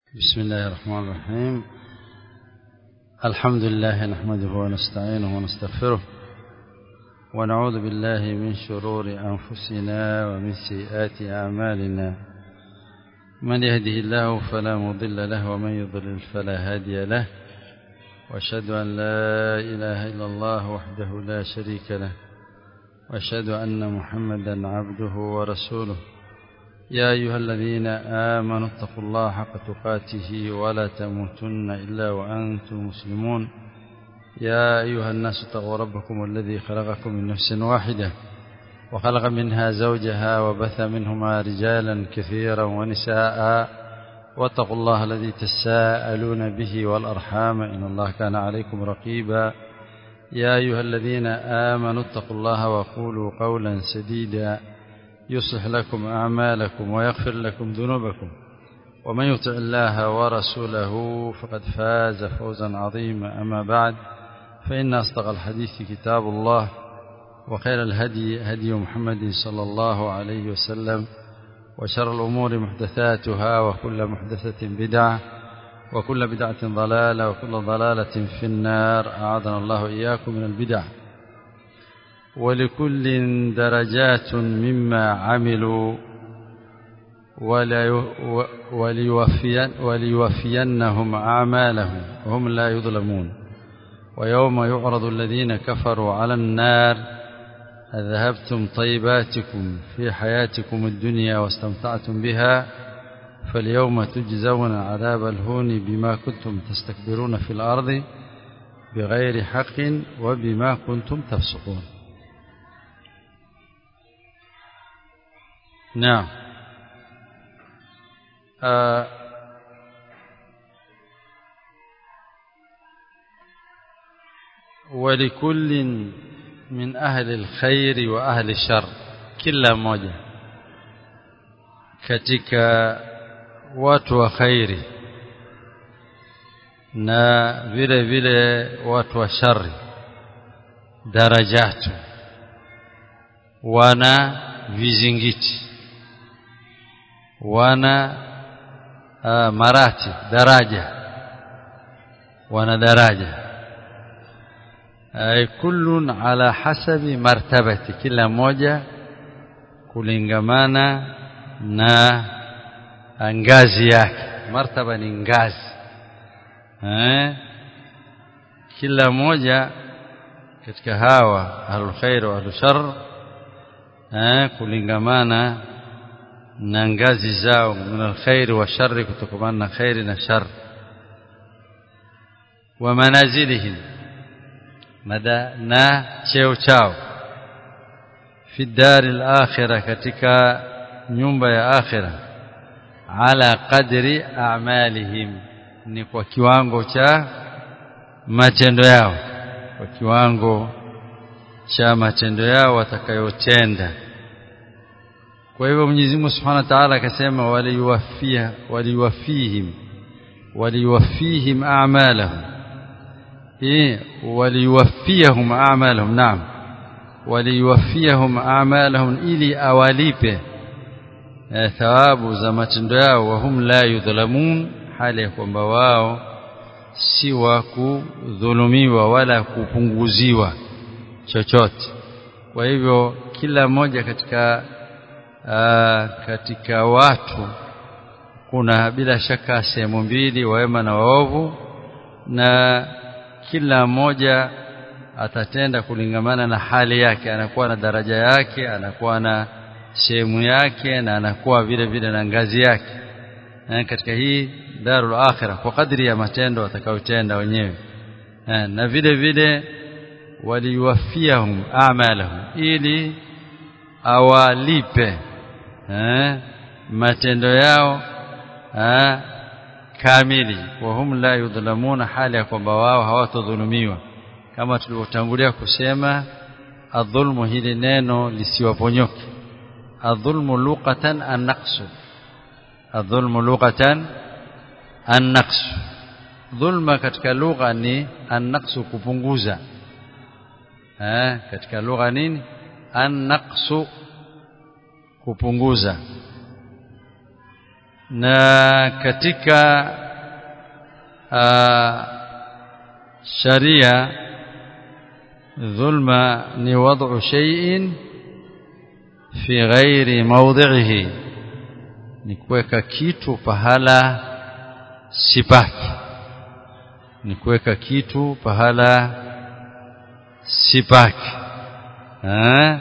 بسم الله الرحمن الرحيم الحمد لله نحمده ونستعينه ونستغفره ونعوذ بالله من شرور أنفسنا ومن سيئات أعمالنا من يهده الله فلا مضل له ومن يضلل فلا هادي له واشهد أن لا إله إلا الله وحده لا شريك له واشهد أن محمدا عبده ورسوله يا أيها الذين آمنوا اتقوا الله حق تقاته ولا تموتن إلا وأنتم مسلمون يا أيها الناس اتقوا ربكم الذي خلقكم من نفس واحدة وخلق منها زوجها وبث منهما رجالا كثيرا ونساء واتقوا الله الذي تساءلون به والأرحام إن الله كان عليكم رقيبا يا أيها الذين آمنوا اتقوا الله وقولوا قولا سديدا يصلح لكم أعمالكم ويغفر لكم ذنوبكم ومن يطع الله ورسوله فقد فاز فوزا عظيما أما بعد فإن أصدق الحديث كتاب الله وخير الهدي هدي محمد صلى الله عليه وسلم وشر الأمور محدثاتها وكل محدثة بدعة وكل بدعة ضلالة وكل ضلالة في النار أعاذنا الله إياكم من البدع ولكل درجات مما عملوا وليوفين وليوفينهم أعمالهم وهم لا يظلمون ويوم يعرض الذين كفروا على النار أذهبتم طيباتكم في حياتكم الدنيا واستمتعتم بها فاليوم تجزون عذاب الهون بما كنتم تستكبرون في الأرض بغير حق وبما كنتم تفسقون نعم آه ولكل من أهل الخير وأهل الشر kila mmoja katika watu wa khairi na vile vile watu wa shari darajatu wana vizingiti wana uh, marati daraja wana daraja ay kullun ala hasabi martabati kila moja kulingamana na ngazi yake martaba ni ngazi eh kila moja katika hawa ahlul khair wa ahlul shar eh kulingamana na ngazi zao min alkhair wa shar kutokana na khair na shar wa manazilihim mada na cheo chao fi dar al-akhirah katika nyumba ya akhirah ala qadri a'malihim ni kwa kiwango cha matendo yao kwa kiwango cha matendo yao watakayotenda kwa hivyo Mwenyezi Mungu Subhanahu wa Ta'ala akasema waliwafia waliwafihim waliwafihim a'malahum eh waliwafiyahum a'malahum naam waliwafiyahum a'malahum ili awalipe thawabu za matendo yao wahum la yudhlamun hali ya kwamba wao si wa kudhulumiwa wala kupunguziwa chochote kwa hivyo kila mmoja katika aa, katika watu kuna bila shaka sehemu mbili wema na waovu na kila mmoja atatenda kulingamana na hali yake anakuwa na daraja yake anakuwa na sehemu yake na anakuwa vile vile na ngazi yake na katika hii darul akhirah kwa kadri ya matendo watakayotenda wenyewe na vile vile waliwafiyahum a'malahum ili awalipe eh, matendo yao eh, kamili wahum la yudhlamuna hali ya kwamba wao hawatodhulumiwa kama tulivyotangulia kusema adhulmu hili neno lisiwaponyoke adhulmu luqatan an-naqsu adhulmu luqatan an-naqsu dhulma katika lugha ni an-naqsu kupunguza eh katika lugha nini an-naqsu kupunguza na katika sharia dhulma ni wad'u shay'in fi ghairi mawdhihi ni kuweka kitu pahala sipaki ni kuweka kitu pahala sipaki eh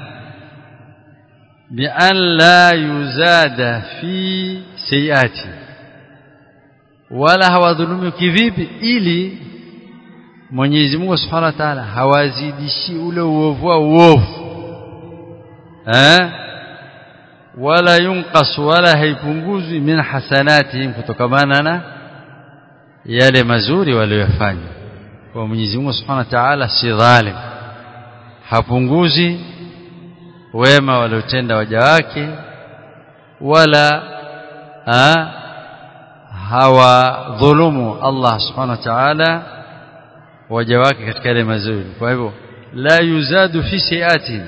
بأن لا يزاد في سيئاته wala hawadhulumu kivipi ili Mwenyezi Mungu Subhanahu wa Ta'ala hawazidishi ule uovu wa uovu eh wala yunqas wala haipunguzwi min hasanatihim kutokamana na yale mazuri waliyofanya kwa Mwenyezi Mungu Subhanahu wa Ta'ala si dhalim hapunguzi wema waliotenda waja wake wala ha, hawadhulumu Allah subhanahu wa ta'ala waja wake katika yale mazuri kwa hivyo la yuzadu fi sayatin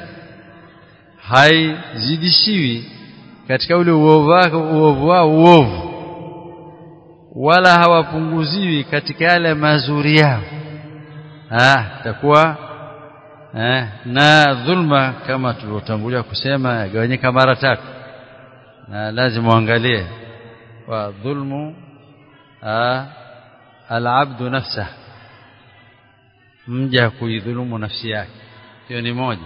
haizidishiwi katika ule uovu wake uovu wao uovu wala hawapunguziwi katika yale mazuri yao ah takuwa eh, na dhulma kama tulivyotangulia kusema yagawanyika mara tatu na lazima uangalie wa dhulmu al-abdu nafsa mja kuidhulumu nafsi yake hiyo ni moja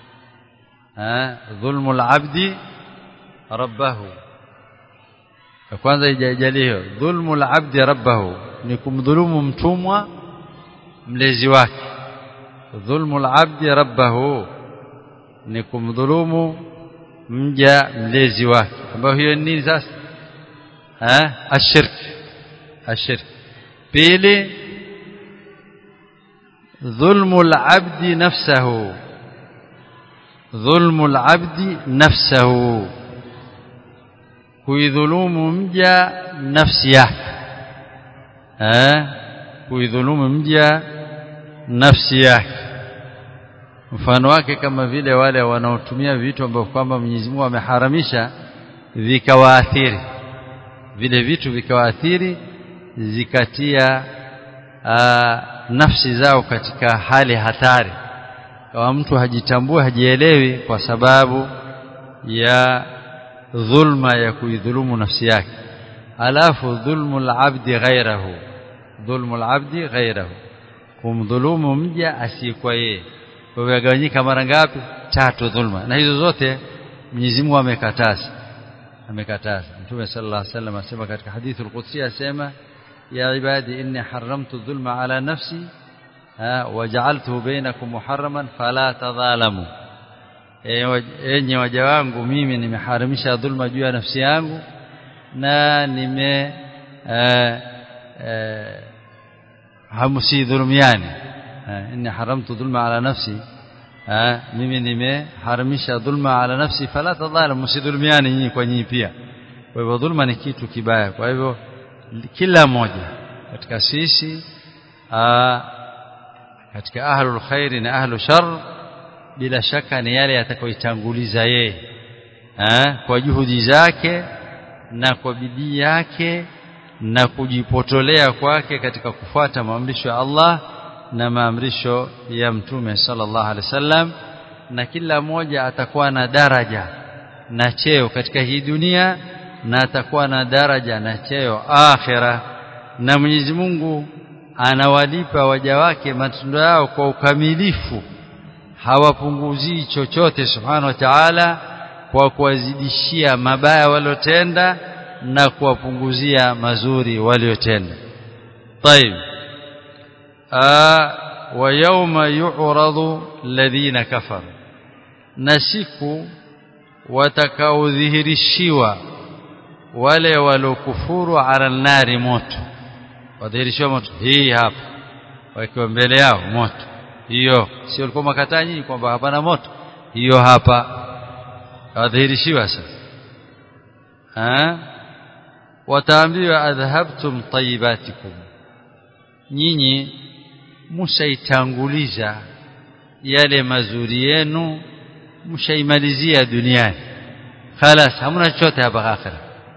dhulmu al-abdi rabbahu kwanza ijajalio dhulmu al-abdi rabbahu ni kumdhulumu mtumwa mlezi wake dhulmu al-abdi rabbahu ni kumdhulumu mja mlezi wake ambayo hiyo ni sasa eh ashirk ashirk pili dhulmu al-abdi nafsahu dhulmu al-abdi nafsahu kuidhulumu mja nafsi yake eh kuidhulumu mja nafsi yake mfano wake kama vile wale wanaotumia vitu ambavyo kwamba Mwenyezi Mungu ameharamisha vikawaathiri vile vitu vikawaathiri zikatia aa, nafsi zao katika hali hatari kama mtu hajitambui hajielewi kwa sababu ya dhulma ya kuidhulumu nafsi yake alafu dhulmu al-abdi ghairahu dhulmu al-abdi ghairahu kumdhulumu mja asiyekuwa yeye kwa hivyo yagawanyika mara ngapi tatu dhulma na hizo zote Mwenyezi Mungu amekataza amekataza Mtume sallallahu alaihi wasallam asema katika hadithi al-Qudsi asema ya ibadi inni haramtu dhulma ala nafsi waja'altuhu bainakum muharraman fala tadhalamu enyi waja wangu mimi nimeharamisha dhulma juu ya nafsi yangu na nime hamsi dhulumiani inni haramtu dhulma ala nafsi mimi nimeharamisha dhulma ala nafsi fala tadhalamu msidhulumiani nyinyi kwa nyinyi pia kwa hivyo dhulma ni kitu kibaya kwa hivyo kila mmoja katika sisi katika ahlul khairi na ahlu shar bila shaka ni yale yatakayoitanguliza yeye kwa juhudi zake na kwa bidii yake na kujipotolea kwake katika kufuata maamrisho ya Allah na maamrisho ya mtume sallallahu alaihi wasallam na kila mmoja atakuwa na daraja na cheo katika hii dunia na atakuwa na daraja na cheo akhira na Mwenyezi Mungu anawalipa waja wake matendo yao kwa ukamilifu hawapunguzii chochote subhanahu wa ta'ala kwa kuwazidishia mabaya waliotenda na kuwapunguzia mazuri waliotenda طيب wa yawma yu'radu alladhina kafaru na siku watakaodhihirishiwa wale walokufuru ala nari moto wadhihirishiwa moto hii hapa wakiwa mbele yao moto hiyo sio ulikuwa makataa nyinyi kwamba hapana moto hiyo hapa wadhihirishiwa sasa ha wataambiwa adhhabtum tayyibatikum nyinyi mshaitanguliza yale mazuri yenu mshaimalizia duniani خلاص hamna chochote hapa akhira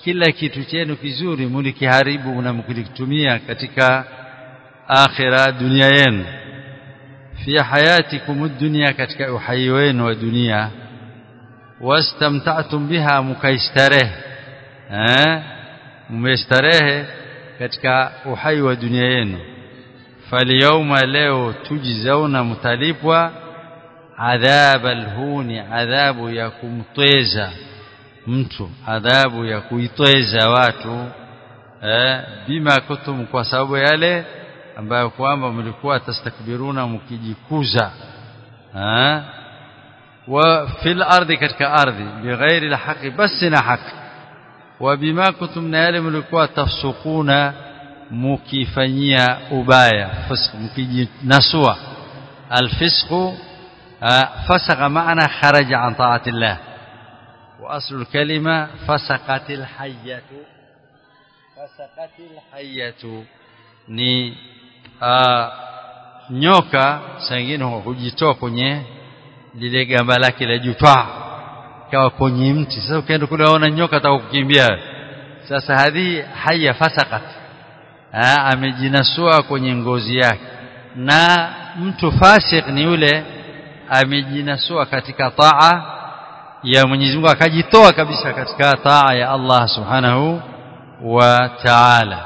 kila kitu chenu kizuri mlikiharibu na mkikitumia katika akhira dunia yenu fi hayatikum dunya katika uhai wenu wa dunia wastamta'tum biha mukaistarehe eh mmestarehe katika uhai wa dunia yenu falyauma leo tujizauna mtalipwa adhab alhuni adhabu ya kumtweza mtu adhabu ya kuitweza watu eh bima kutum kwa sababu yale ambayo kwamba mlikuwa tastakbiruna mkijikuza eh wa fil ardi katika ardhi bighairi alhaqi basi na haki wa bima kuntum na yale mlikuwa tafsukuna mukifanyia ubaya fisq mkijinasua alfisqu فسق معنى خرج عن طاعة الله وأصل الكلمة فسقت الحية فسقت الحية ni uh, nyoka sangine hujitoa kwenye lile gamba lake la jutwa kawa kwenye mti sasa ukienda kule waona nyoka atakukimbia sasa hadhi haya fasakat amejinasua kwenye ngozi yake na mtu fasik ni yule amejinasua katika taa ya Mwenyezi Mungu akajitoa kabisa katika taa ya Allah Subhanahu wa Ta'ala.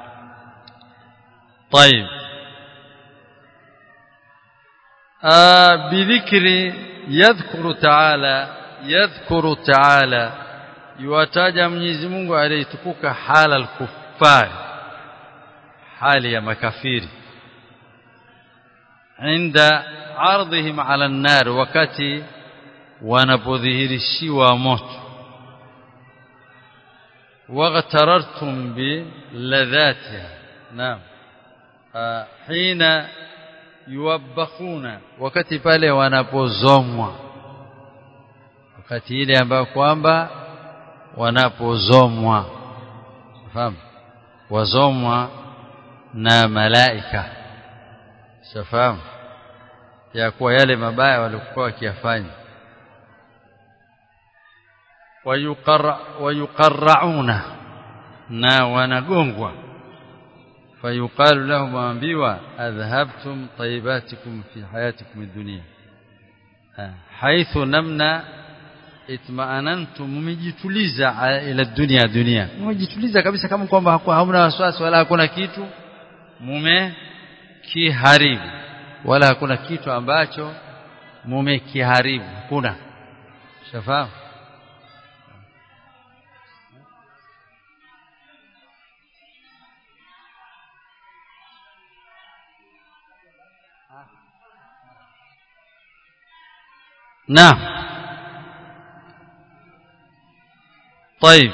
طيب آه بذكر يذكر تعالى يذكر تعالى يوataja Mwenyezi Mungu aliyetukuka hala al-kuffar hali ya makafiri inda ardhihim ala an-nar wakati wanapodhihirishiwa moto waghtarartum bi ladhatiha naam hina yuwabbakuna wakati pale wanapozomwa wakati ile ambayo kwamba wanapozomwa fahamu wazomwa na malaika shafahamu ya kuwa yale mabaya walikuwa wakiyafanya wayuqarrauna na wanagongwa fayuqalu lahum waambiwa adhhabtum tayyibatikum fi hayatikum ad-dunya haithu namna itma'anantum mumejituliza ila dunia dunia mumejituliza kabisa kama kwamba hamna wasiwasi wala hakuna kitu mume kiharibu wala hakuna kitu ambacho mumekiharibu hakuna shafahamu نعم طيب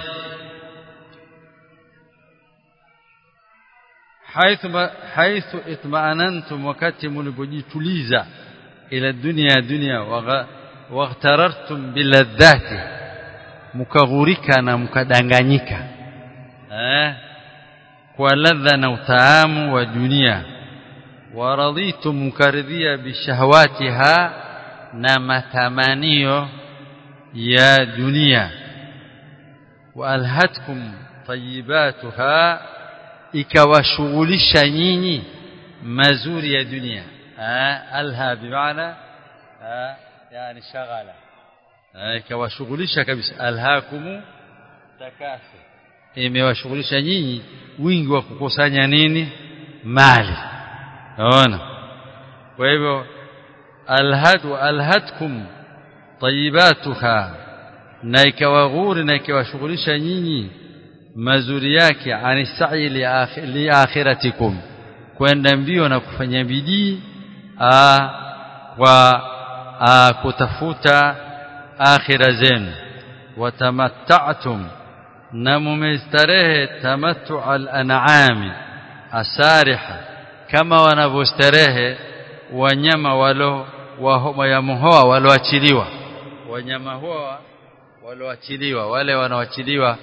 حيث حيث اطمأننتم wakati mlipojituliza ila dunia dunia waghtarartum biladhati mkaghurika na mkadanganyika eh kwa ladha na utaamu wa dunia waraditum mkaridhia bishahawatiha na matamanio ya dunia waalhatkum tayyibatuha ikawashughulisha nyinyi mazuri ya dunia alha bimaana yani shaghala ikawashughulisha kabisa alhaakum takasur imewashughulisha nyinyi wingi wa kukusanya nini mali naona kwa hivyo alhadu alhatkum tayyibatuha na ikawaghuri na ikawashughulisha nyinyi mazuri yake ani sa'i li akhiratikum kwenda mbio na kufanya bidii kwa kutafuta akhira zenu watamatta'tum na mumestarehe tamattu al-an'ami asariha kama wanavyostarehe wanyama walo wayamuhoa walioachiliwa wanyama hoa walioachiliwa wale wanaoachiliwa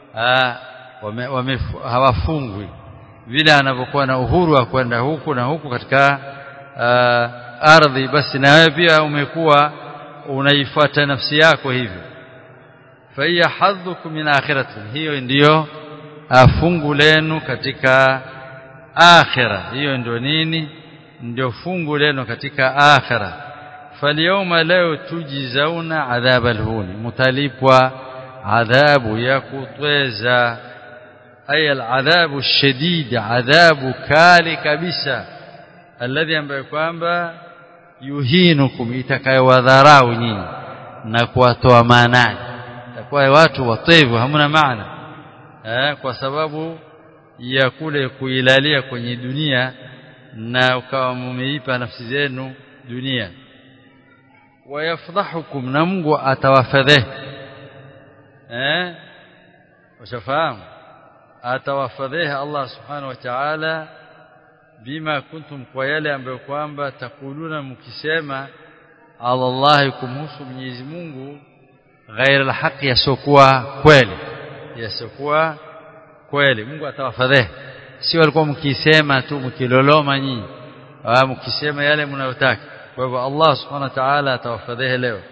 hawafungwi vile anavyokuwa na uhuru wa kwenda huku na huku katika aa, ardhi basi na wewe pia umekuwa unaifuata nafsi yako hivyo فهي حظكم من آخرتكم hiyo ndiyo fungu lenu katika akhira hiyo ndio nini ndio fungu lenu katika akhira falyawma leo tujizauna adhab alhuni mutalipwa adhabu ya kutweza ay aladhabu alshadid adhabu kali kabisa alladhi ambaye kwamba yuhinukum itakayowadharau nyinyi na kuwatoa maanani takuwa watu watevu hamna maana eh, kwa sababu ya kule kuilalia kwenye dunia na ukawa mumeipa nafsi zenu dunia wayafdhahukum na Mungu atawafadhihi eh ushafahamu atawafadhihi Allah subhanahu wa ta'ala bima kuntum kwa yale ambayo kwamba takuluna mkisema ala Allah kumhusu Mwenyezi Mungu ghaira alhaqi yasokuwa kweli yasokuwa kweli Mungu atawafadhihi sio alikuwa mkisema tu mkiloloma nyinyi au mkisema yale mnayotaka kwa hivyo Allah subhanahu wa ta'ala atawafadhihi leo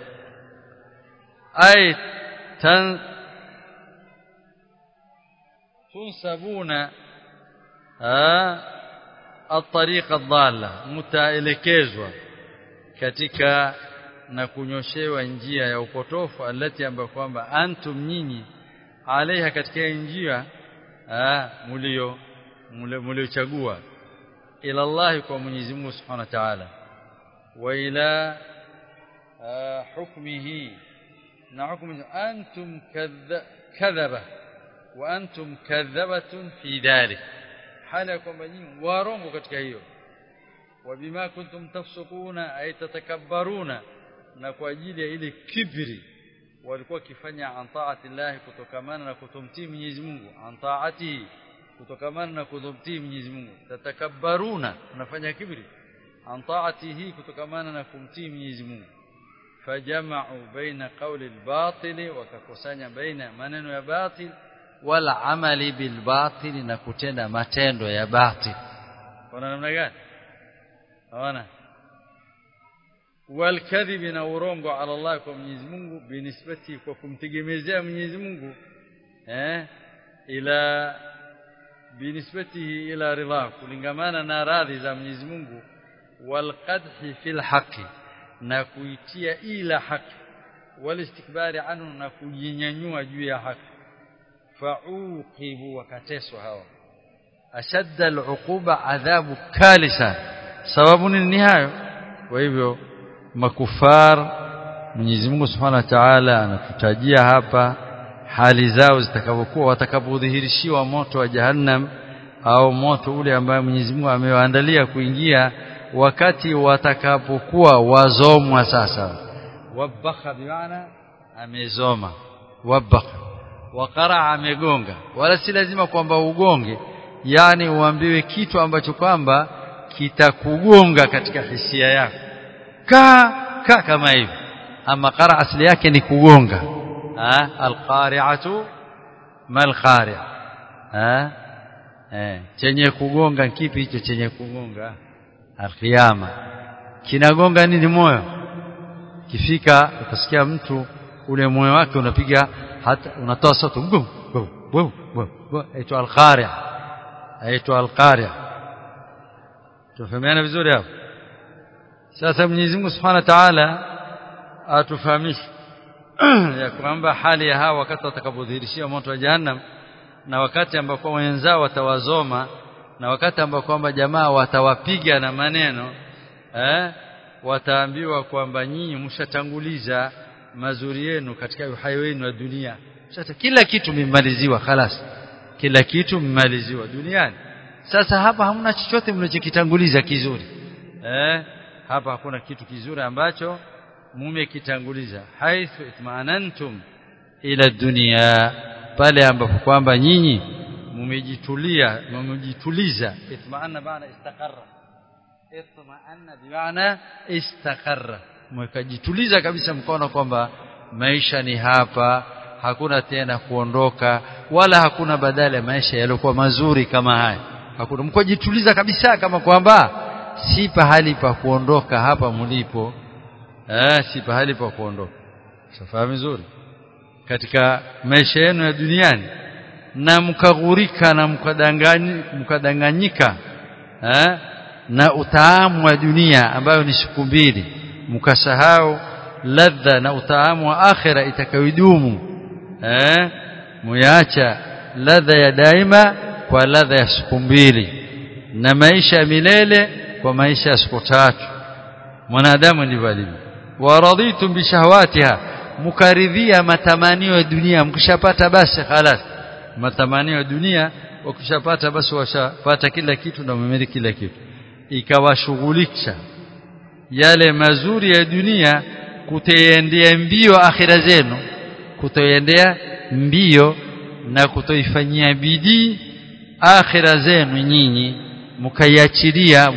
ay tan tunsabuna الطريق الضاله mtaelekezwa katika na kunyoshewa njia ya upotofu alati ambayo kwamba antum nyinyi alaiha katika njia mulio muliochagua ila Allah kwa Mwenyezi Mungu Subhanahu wa Ta'ala wa ila hukmihi na hukumu antum kadhaba wa antum kadhabatun fi dhalik hali kwamba nyinyi warongo katika hiyo wabima kuntum tafsukuna ay tatakabbaruna na kwa ajili ya ile kibri walikuwa kifanya an taati Allah kutokamana na kutomtii Mwenyezi Mungu an taati kutokamana na kutomtii Mwenyezi Mungu tatakabbaruna unafanya kibri an taatihi kutokamana na kumtii Mwenyezi Mungu fajama'u baina qawli al-batil wakakusanya baina maneno ya batil wal amali bil batil na kutenda matendo ya batil kuna namna gani hawana والكذب na urongo ala Allah kwa Mwenyezi Mungu binisbati kwa kumtegemezea Mwenyezi Mungu eh ila binisbatihi ila ridha kulingamana na radhi za Mwenyezi Mungu walqadhi fil haqi na kuitia ila haki walistikbari anhu na kujinyanyua juu ya haki fauqibu wakateswa hawa ashadda aluquba adhabu kali sana sababu nini hayo kwa hivyo makufar Mwenyezi Mungu Subhanahu wa Ta'ala anatutajia hapa hali zao zitakavyokuwa watakapodhihirishiwa moto wa Jahannam au moto ule ambaye Mwenyezi Mungu amewaandalia kuingia wakati watakapokuwa wazomwa sasa wabakha bimaana amezoma wabakha waqara amegonga wala si lazima kwamba ugonge yani uambiwe kitu ambacho kwamba kitakugonga katika hisia yako ka ka kama hivi ama qara asili yake ni kugonga ah alqari'atu mal qari' ah eh chenye kugonga kipi hicho chenye kugonga alqiyama kinagonga nini moyo kifika utasikia mtu ule moyo wake unapiga hata unatoa sauti ngum ngum ngum aitwa alqari' aitwa alqari' tufahamiana vizuri hapo sasa Mwenyezi Mungu Subhanahu wa Ta'ala atufahamishe ya kwamba hali ya hawa wakati watakapodhihirishia moto wa Jahannam na wakati ambapo wenzao watawazoma na wakati ambapo kwamba jamaa watawapiga na maneno eh wataambiwa kwamba nyinyi mshatanguliza mazuri yenu katika uhai wenu wa dunia sasa kila kitu mmaliziwa خلاص kila kitu mmaliziwa duniani sasa hapa hamna chochote mnachokitanguliza kizuri eh hapa hakuna kitu kizuri ambacho mumekitanguliza haithu itmanantum ila dunia pale ambapo kwamba nyinyi mumejitulia mumejituliza itmaanna maana istaqarra itmaanna bimaana istaqarra mkajituliza kabisa mkono kwamba maisha ni hapa hakuna tena kuondoka wala hakuna badala ya maisha yaliokuwa mazuri kama haya hakuna mkojituliza kabisa kama kwamba si pahali pa kuondoka hapa mlipo eh si pahali pa kuondoka safahamu vizuri katika maisha yenu ya duniani na mkaghurika na mkadanganyika eh, na utaamu wa dunia ambayo ni siku mbili mkasahau ladha na utaamu wa akhira itakayodumu eh muacha ladha ya daima kwa ladha ya siku mbili na maisha ya milele kwa maisha ya siku tatu mwanadamu ndivyo alivyo waraditum bishahawatiha mukaridhia matamanio ya dunia mkishapata basi khalas matamanio ya dunia wakishapata basi washapata kila kitu na umemiliki kila kitu ikawashughulisha yale mazuri ya dunia kutoendea mbio akhira zenu kutoendea mbio na kutoifanyia bidii akhira zenu nyinyi mkaiachilia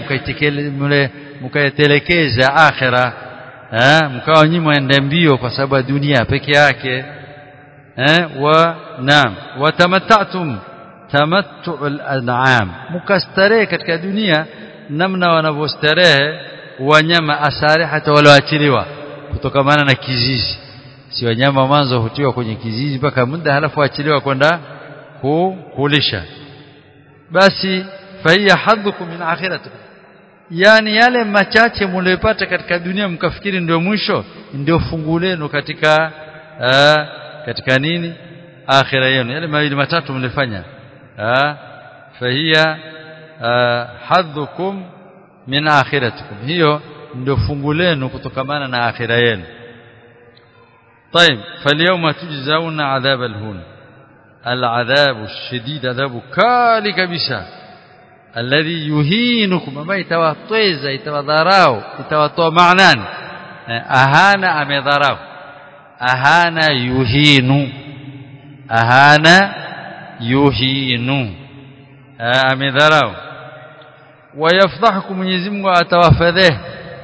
mkaitelekeza akhira eh mkawa nyinyi mwende mbio kwa sababu ya dunia peke yake eh wa naam watamattatum tamattu'ul an'am mukastarehe katika dunia namna wanavyostarehe wanyama asari hata walioachiliwa kutokamana na kizizi si wanyama mwanzo hutiwa kwenye kizizi mpaka muda halafu achiliwa kwenda kulisha basi fahiya hadhukum min akhiratikum yani yale machache mliyopata katika dunia mkafikiri ndio mwisho ndio fungu lenu katika aa, katika nini akhira yenu yale mawili matatu mlifanya fahiya hadhukum min akhiratikum hiyo ndio fungu lenu kutokamana na akhira yenu طيب فاليوم تجزون عذاب الهون العذاب الشديد عذاب كالي كبسا الذي يهينكم ما يتوطيز يتوضراو يتوطو معنان أهانا أمضراو أهانا يهين أهانا يهين أمضراو ويفضحكم Mwenyezi Mungu atawafadhihi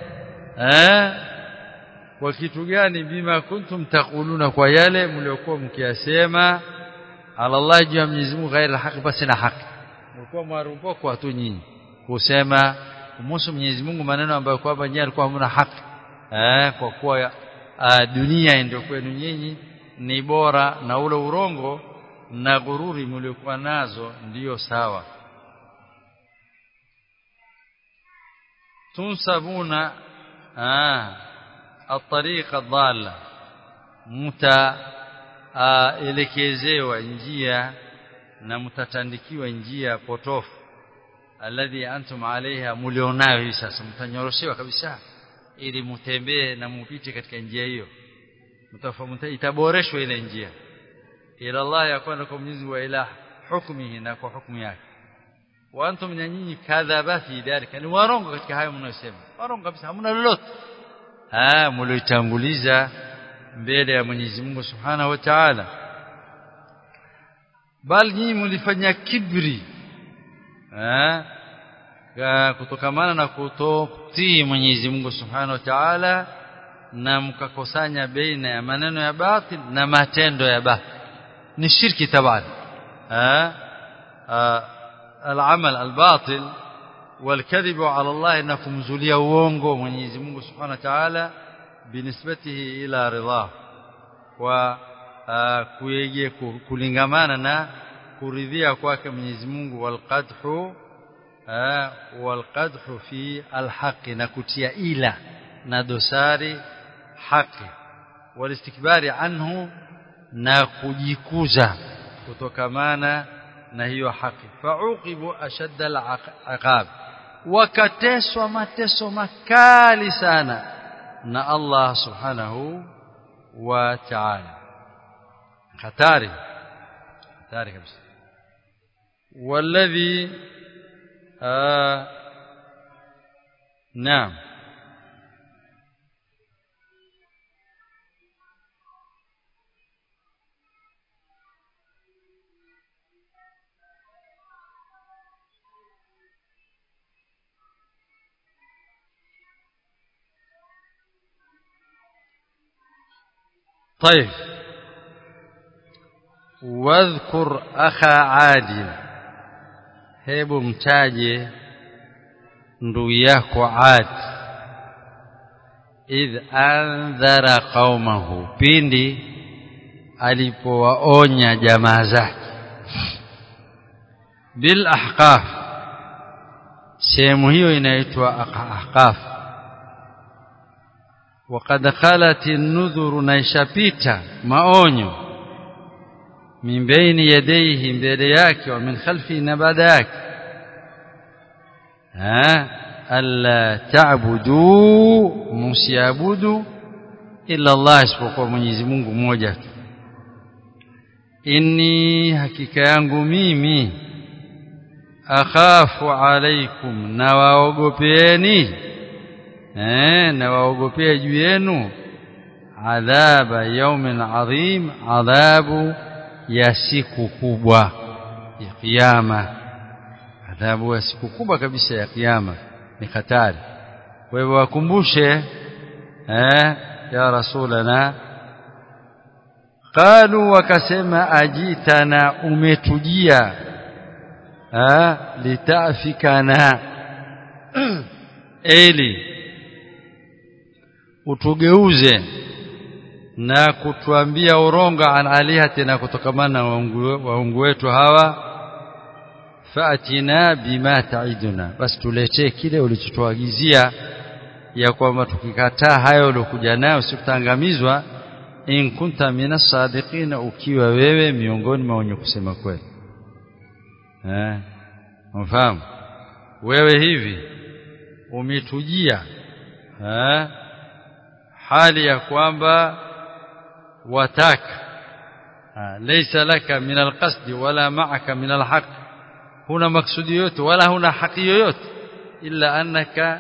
eh kwa kitu gani bima kuntum taquluna kwa yale mliokuwa mkiyasema ala Allah juu ya Mwenyezi Mungu ghairi haki basi na haki mlikuwa mwarumpo kwa tu nyinyi kusema kumhusu Mwenyezi Mungu maneno ambayo kwamba nyinyi alikuwa hamna haki eh kwa kuwa dunia ndio kwenu nyinyi ni bora na ule urongo na gururi mliokuwa nazo ndiyo sawa tunsabuna ah الطريقه الضاله mtaelekezewa njia na mtatandikiwa njia potofu alladhi antum alaiha mulionayo hivi sasa mtanyoroshewa kabisa ili mtembee na mupite katika njia hiyo mtafahamu itaboreshwa ile njia ila Allah ya kwenda kwa Mwenyezi wa ila hukmihi na kwa hukumu yake wa antum nyinyi kadhaba fi dhalika ni warongo katika hayo mnayosema warongo kabisa hamna lolote ah mliotanguliza mbele ya Mwenyezi Mungu Subhanahu wa Ta'ala bali nyinyi mlifanya kibri ah kutokamana na kutotii Mwenyezi Mungu Subhanahu wa Ta'ala na mkakosanya baina ya maneno ya batil na matendo ya batil ni shirki tabani ah العمل الباطل والكذب على الله انكم زليا uongo Mwenyezi Mungu Subhanahu wa Ta'ala binisbatihi ila ridha wa kuyeye kulingamana na kuridhia kwake Mwenyezi Mungu walqadhu walqadhu fi alhaqi na kutia ila na dosari haki walistikbari anhu na kujikuza kutokamana na hiyo haki fauqibu ashadda alaqab wakateswa mateso makali sana na Allah subhanahu wa ta'ala hatari hatari kabisa والذي آه نعم طيب واذكر اخا عاد hebu mtaje ndugu yako Ad idh andhara qaumahu pindi alipowaonya jamaa zake bil ahqaf sehemu hiyo inaitwa ahqaf وقد خلت النذر naishapita maonyo min baini yadayhi mbele yake wa min khalfi na baada yake ha alla ta'budu musiabudu illa Allah isipokuwa Mwenyezi Mungu mmoja tu inni hakika yangu mimi akhafu alaikum na waogopeeni eh na waogopea juu yenu adhaba yaumin adhim adhabu ya siku kubwa ya kiyama adhabu ya siku kubwa kabisa ya kiyama ni hatari kwa hivyo wakumbushe eh ya rasulana qalu wakasema ajitana umetujia ah litafikana eli utugeuze na kutuambia uronga an alihatina kutokamana na waungu wetu hawa faatina bima taiduna basi tuletee kile ulichotuagizia ya kwamba tukikataa hayo uliokuja nayo sikutangamizwa in kunta minas sadiqin ukiwa wewe miongoni mwa wenye kusema kweli eh mfahamu wewe hivi umetujia eh hali ya kwamba wataka laysa laka min alqasd wala ma'aka min alhaq huna maksudi yote wala huna haki yoyote illa annaka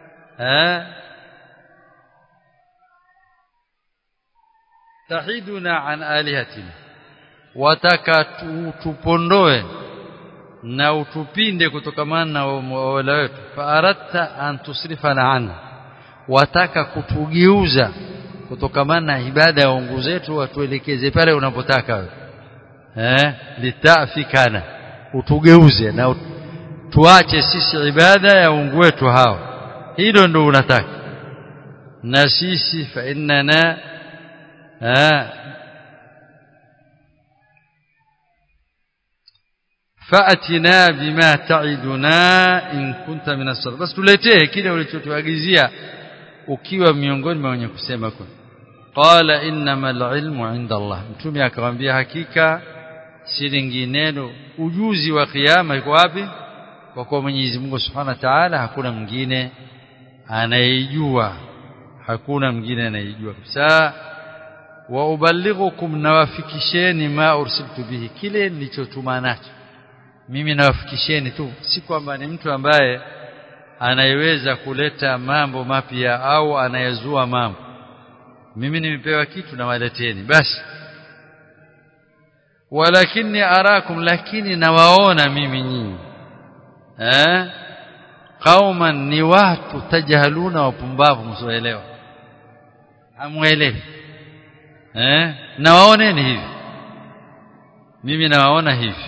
tahiduna an alihatina wataka tupondoe na utupinde kutokamana na wala wetu fa aratta an tusrifana anhu wataka kutugeuza kutokamana na ibada ya ungu zetu watuelekeze pale unapotaka wewe eh litafikana utugeuze na tuache sisi ibada ya ungu wetu hao hilo ndio unataka na sisi fa innana faatina bima ta'iduna in kunta min as-sadiq bas tuletee kile ulichotuagizia ukiwa miongoni mwa wenye kusema kwa qala innamal ilmu inda Allah mtume akamwambia hakika si lingineno ujuzi wa kiyama iko wapi kwa kuwa Mwenyezi Mungu Subhanahu wa Ta'ala hakuna mwingine anayejua hakuna mwingine anayejua kabisa wa uballighukum nawafikisheni ma ursiltu bihi kile nilichotuma nacho mimi nawafikisheni tu si kwamba ni mtu ambaye anayeweza kuleta mambo mapya au anayezua mambo mimi nimepewa kitu na waleteni basi walakini arakum lakini nawaona mimi nyinyi eh qauman ni watu tajahaluna wapumbavu msioelewa hamuelewi eh nawaoneni hivi mimi nawaona hivi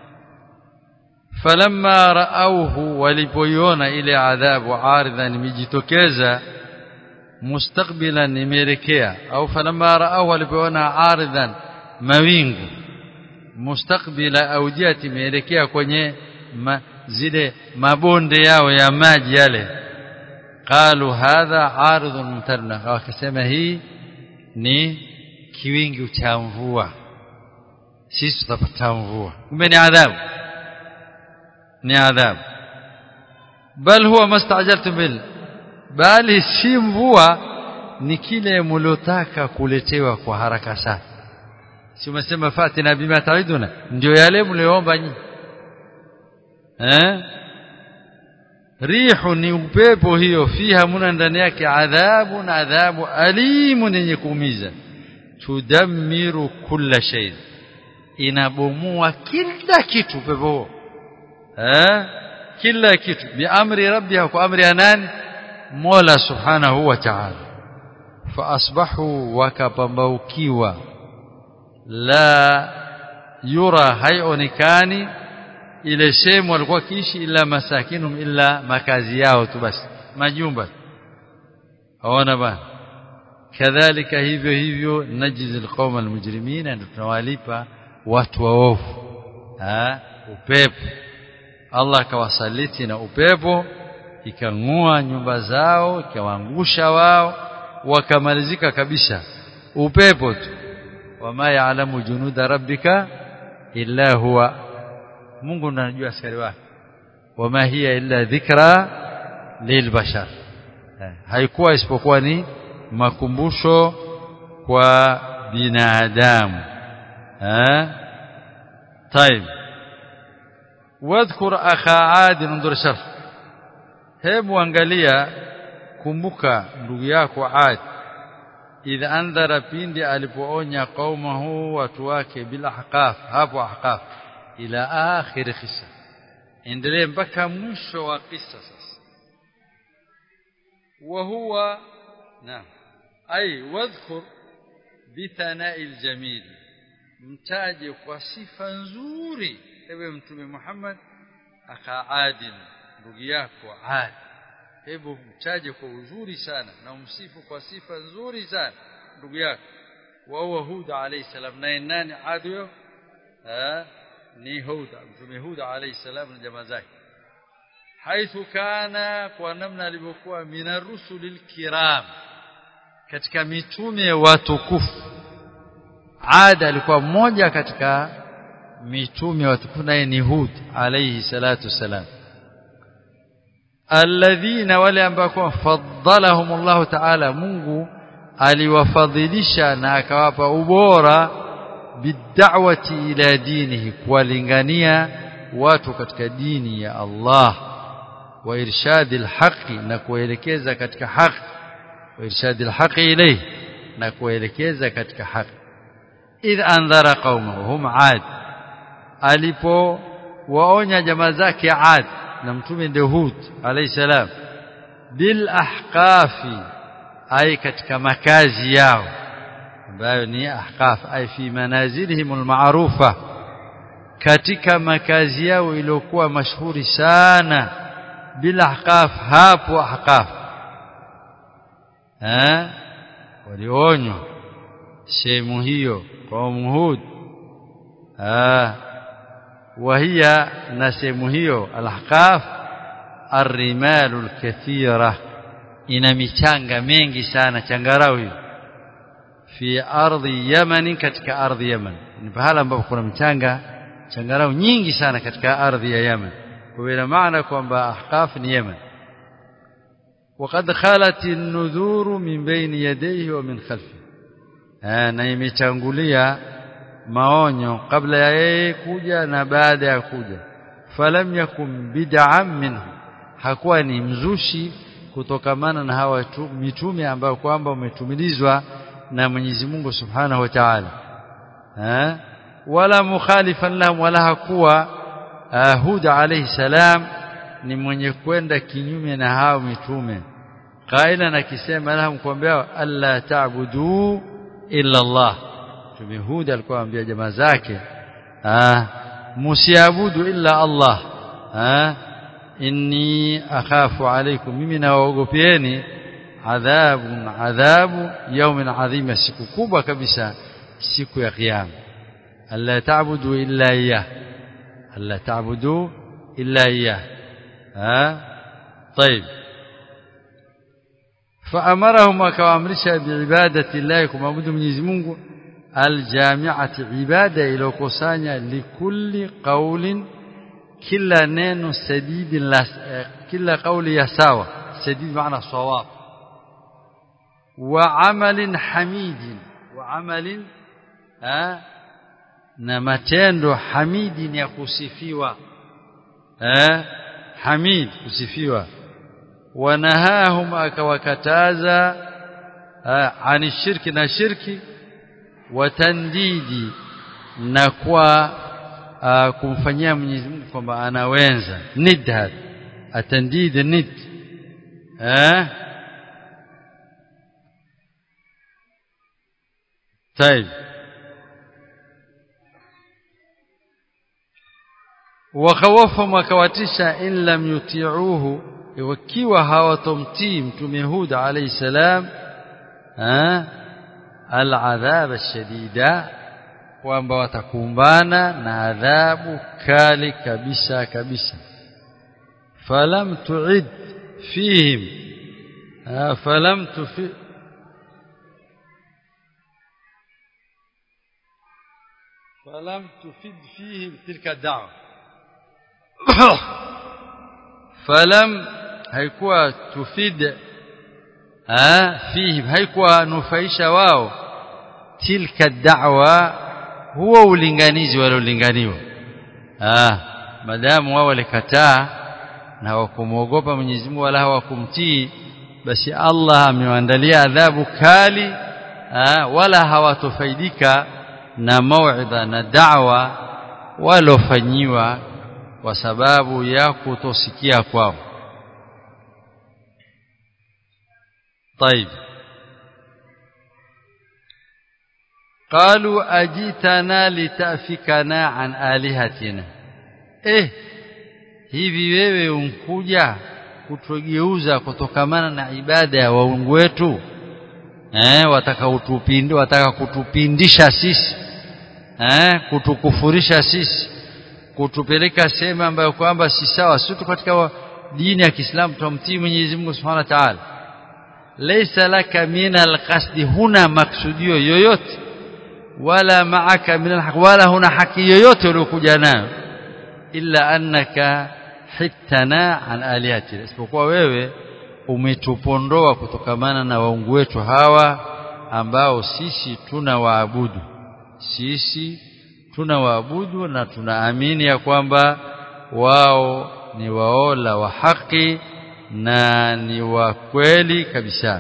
falamma raauhu walipoiona ile adhabu aridhan imejitokeza mustaqbilan imeelekea au falamma raauhu walipoona aridhan mawingu mustaqbila aujati imeelekea kwenye ma, zile mabonde yao ya maji yale qalu hadha aridhun mumtarna wakasema hii ni kiwingi cha mvua sisi tutapata mvua kumbe ni adhabu ni adhabu bal huwa mastajaltum bil bali si mvua ni kile mliotaka kuletewa kwa haraka sana si umesema fatina bima taiduna ndio yale mlioomba nyinyi eh rihu ni upepo hiyo fiha muna ndani yake adhabu na adhabu alimu yenye kuumiza tudammiru kulla shay inabomoa kila kitu pepo huo eh kila kitu biamri rabbiha kwa amri ya nani mola subhanahu wa ta'ala fa asbahu wakapambaukiwa la yura haionekani ile sehemu walikuwa kiishi ila masakinum illa makazi yao tu basi majumba haona bana kadhalika hivyo hivyo najizi alqawma almujrimina ndio tunawalipa watu waovu ha upepo Allah akawasaliti na upepo ikang'oa nyumba zao ikawaangusha wao wakamalizika kabisa upepo tu wama yaalamu junuda rabbika illa huwa Mungu ndiye anajua askari wake wama hiya illa dhikra lilbashar haikuwa isipokuwa ni makumbusho kwa binadamu eh طيب واذكر اخا عاد انظر شرح hebu angalia kumbuka ndugu yako Ad idha andhara pindi alipoonya qaumahu watu wake bila ahqaf hapo ahqaf ila akhir qissa endelee mpaka mwisho wa kisa sasa wa huwa naam ay wadhkur bithana'i aljamil mtaje kwa sifa nzuri ewe mtume Muhammad aka adin ndugu yako Ad hebu mtaje kwa uzuri sana na umsifu kwa sifa nzuri sana ndugu yako wa huwa Hud alayhi salam na nani Ad huyo ni Hud mtume Hud alayhi salam na jamaa zake haithu kana kwa namna alivyokuwa mina rusulil kiram katika mitume watukufu Ad alikuwa mmoja katika mitume watukufu naye ni Hud alayhi salatu salam alladhina wale ambao faddalahum Allah ta'ala Mungu aliwafadhilisha na akawapa ubora bid'awati ila dinihi kuwalingania watu katika dini ya Allah wa irshadil haqi na kuelekeza katika haki wa irshadil haqi ilayhi na kuelekeza katika haki idh andhara qaumahu hum ad alipo waonya jamaa zake ad na mtume ndio Hud alayhi salam bil ahqafi ay katika makazi yao ambayo ni ahqaf ay fi manazilihim alma'rufa katika makazi yao iliyokuwa mashuhuri sana bil ahqaf hapo ahqaf eh walionywa sehemu hiyo kwa Hud ah وهي نسمه hiyo al-ahqaf ar-rimal al-kathira ina michanga mengi sana changarawi fi ardhi yaman katika ardhi yaman ni pahala ambapo kuna mchanga changarau nyingi sana katika ardhi ya yaman kwa ina maana kwamba ahqaf ni yaman وقد خالت النذور من بين يديه ومن خلفه na imechangulia maonyo kabla ya yeye kuja na baada ya kuja falam yakum bid'an minhu hakuwa ni mzushi kutokamana na hawa mitume ambao kwamba umetumilizwa na Mwenyezi Mungu Subhanahu wa Ta'ala eh wala mukhalifan lahum wala hakuwa Hud alayhi salam ni mwenye kwenda kinyume na hao mitume qaila na kisema lahum kuambia alla ta'budu illa Allah Mtume Hud alikuwa anambia jamaa zake ah msiabudu illa Allah ah inni akhafu alaykum mimi nawaogopeeni adhabun adhabu yawmin adhima siku kubwa kabisa siku ya kiyama alla ta'budu illa iyyah alla ta'budu illa iyyah ah طيب فأمرهم وكوامرشا بعبادة الله كما عبدوا Mwenyezi Mungu aljami'ati ibada iliyokusanya likulli qawlin kila neno sadidi la kila kauli ya sawa sadidi maana sawab wa amalin hamidin wa amalin na matendo hamidin ya kusifiwa eh hamid kusifiwa wanahahum akawakataza ani shirki na shirki watandidi na kwa uh, kumfanyia Mwenyezi Mungu kwamba anawenza nidhad atandid nid eh طيب وخوفهم وكواتشا إن لم يطيعوه wakiwa hawatomtii mtume Hud alayhi salam العذاب الشديد kwamba watakumbana na adhabu kali kabisa kabisa falam tu'id fihim falam tufi فلم تفد فيهم تلك الدعوة فلم haikuwa tufid ah fihim haikuwa nufaisha wao tilka da'wa huwa ulinganizi waliolinganiwa ah madamu wao walikataa na hawakumwogopa Mwenyezi Mungu wala hawakumtii basi Allah amewaandalia adhabu kali ah wala hawatofaidika na mauidha na da'wa walofanyiwa kwa sababu ya kutosikia kwao طيب قالوا اجيتنا لتافكنا عن الهتنا eh hivi wewe unkuja kutugeuza kutokamana na ibada ya waungu wetu eh wataka utupinde wataka kutupindisha sisi eh kutukufurisha sisi kutupeleka sehemu ambayo kwamba si sawa sisi katika dini ya Kiislamu tumtii Mwenyezi Mungu Subhanahu wa Ta'ala laysa laka min alqasdi huna maksudio yoyote wala maaka min alhaq wala huna haki yoyote uliokuja nayo illa annaka hittana an alihatina isipokuwa wewe umetupondoa kutokamana na waungu wetu hawa ambao sisi tuna waabudu sisi tuna waabudu na tunaamini ya kwamba wao ni waola wa haki na ni wa kweli kabisa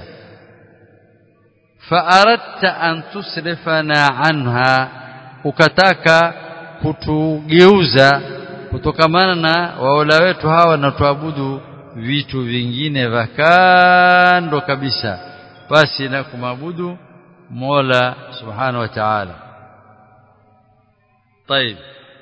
faaradta an tusrifana anha ukataka kutugeuza kutokamana na waola wetu hawa na tuabudu vitu vingine vya kando kabisa basi na kumabudu Mola Subhanahu wa Ta'ala طيب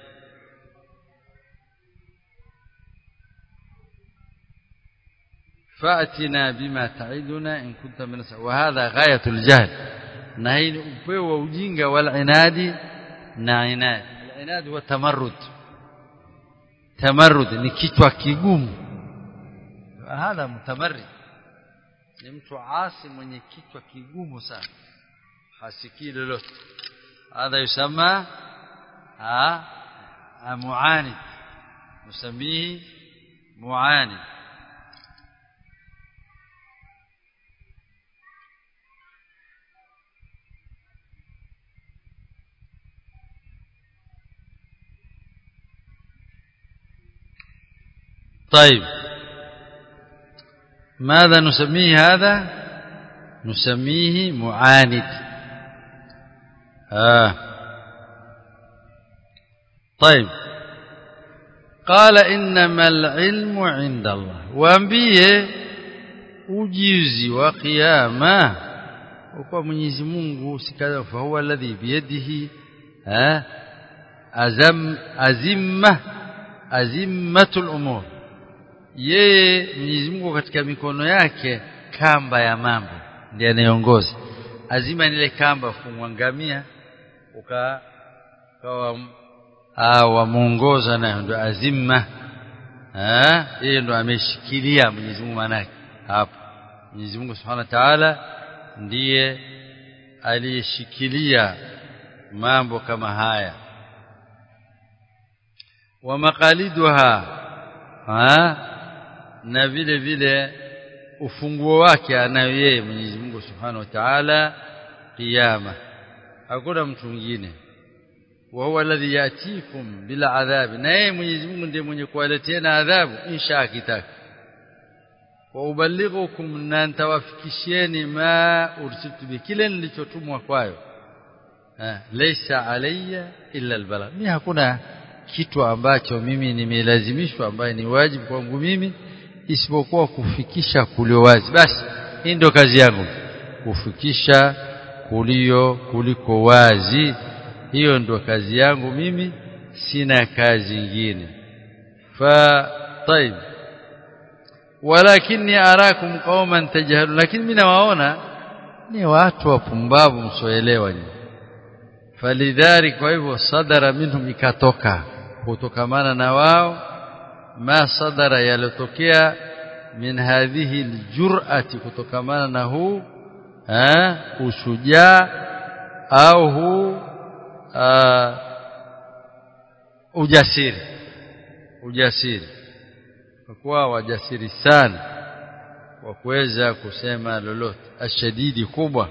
فأتنا بما تعدنا إن كنت من وهذا غاية الجهل نهي upeo wa ujinga wal inadi na inad al inad huwa tamarrud tamarrud ni kichwa kigumu hadha mutamarrid ni mtu asi mwenye kichwa kigumu sana hasikii lolote hadha yusama ha muanid نسميه معاند طيب ماذا نسميه هذا نسميه معاند آه طيب قال إنما العلم عند الله waambie ujuzi wa kiyama kwa Mwenyezi Mungu sikadha fa huwa alladhi biyadihi azam azimma azimmatul umur yeye Mwenyezi Mungu katika mikono yake kamba ya mambo ndiye anayeongoza azima ile kamba fungwangamia uka kawa wamuongoza nayo ndo azimma eh yeye ndo ameshikilia Mwenyezi Mungu manake hapo Mwenyezi Mungu Subhanahu wa Ta'ala ndiye aliyeshikilia mambo kama haya wa maqaliduha na vile vile ufunguo wake anayo yeye Mwenyezi Mungu Subhanahu wa Ta'ala kiyama hakuna mtu mwingine wa huwa alladhi yatikum bila adhabi na yeye Mwenyezi Mungu ndiye mwenye kuwaletea adhabu insha akitaka wa ubalighukum na ntawafikishieni ma ursiltu bi kile nilichotumwa kwayo laysa alayya illa albalagh mimi hakuna kitu ambacho mimi nimelazimishwa ambaye ni wajibu kwangu mimi isipokuwa kufikisha kulio wazi basi hii ndio kazi yangu kufikisha kulio kuliko wazi hiyo ndio kazi yangu mimi sina kazi nyingine fa طيب ولكني اراكم قوما تجهلون lakini mimi nawaona ni watu wapumbavu msoelewa nyinyi falidhari kwa hivyo sadara minhum ikatoka kutokamana na wao ma sadara yalotokea min hadhihi aljur'ati kutokamana na huu eh ushujaa au huu ujasiri ujasiri kwa kuwa wajasiri sana wa kuweza kusema lolote ashadidi kubwa